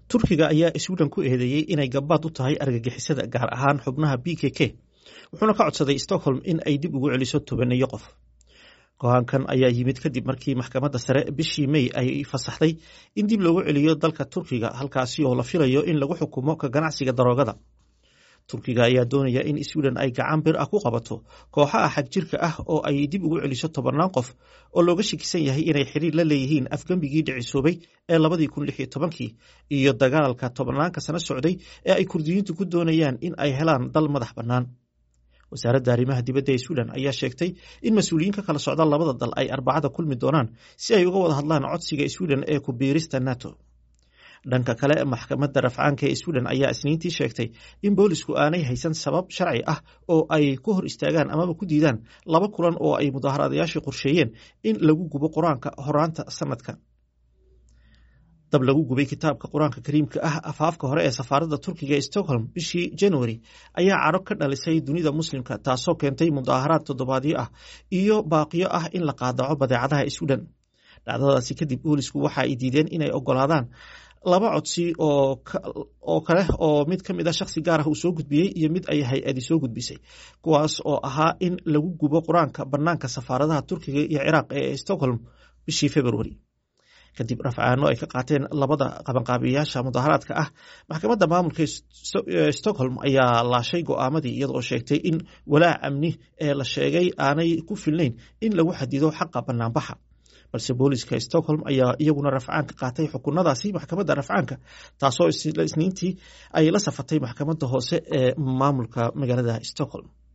turkiga ayaa sweden ku eedeeyey inay gabaad u tahay argagixisada gaar ahaan xubnaha b k k wuxuuna ka codsaday stockholm in ay dib ugu celiso tobaneeyo qof go-aankan ayaa yimid kadib markii maxkamadda sare bishii may ay fasaxday in dib loogu celiyo dalka turkiga halkaasi oo la filayo in lagu xukumo ka ganacsiga daroogada turkiga ayaa doonaya in sweden ay gacan bir ah ku qabato kooxaha xagjirka ah oo ay dib ugu celiso tobannaan qof oo looga shakisan yahay inay xiriir la leeyihiin afgembigii dhicisoobay ee labadii kun lix iyo tobankii iyo dagaalka tobannaanka sano socday ee ay kurdiyiintu ku doonayaan in ay helaan dal madax bannaan wasaaradda arrimaha dibadda ee sweden ayaa sheegtay in mas-uuliyiin ka kala socda labada dal ay arbacada kulmi doonaan si ay uga wada hadlaan codsiga sweden ee ku biirista nato dhanka kale maxkamadda rafcaanka ee sweden ayaa isniintii sheegtay in boolisku aanay haysan sabab sharci ah oo ay ku hor istaagaan amaba ku diidaan laba kulan oo ay mudaaharaadayaashii qorsheeyeen in lagu gubo qur-aanka horaanta sanadka dab lagu gubay kitaabka qur-aanka kariimka ah afaafka hore ee safaaradda turkiga ee stockholm bishii january ayaa caro ka dhalisay dunida muslimka taasoo keentay mudaaharaad toddobaadyo ah iyo baaqiyo ah in la qaadaco badeecadaha sweden dhacdadaasi kadib boolisku waxa ay diideen inay ogolaadaan laba codsi oo kale oo mid ka mid a shakhsi gaar ah uu soo gudbiyey iyo mid ay hay-adi soo gudbisay kuwaas oo ahaa in lagu gubo qur-aanka bannaanka safaaradaha turkiga iyo ciraaq ee stockholm bishii february kadib rafcaano ay ka qaateen labada qabanqaabiyayaasha mudaharaadka ah maxkamadda maamulka stockholm ayaa laashay go-aamadii iyadoo sheegtay in walaac amni ee la sheegay aanay ku filnayn in lagu xadido xaqa banaanbaxa balse booliska stockholm ayaa iyaguna rafcaan ka qaatay xukunadaasi maxkamadda rafcaanka taasoo isniintii ay la safatay maxkamadda hoose ee maamulka magaalada stockholm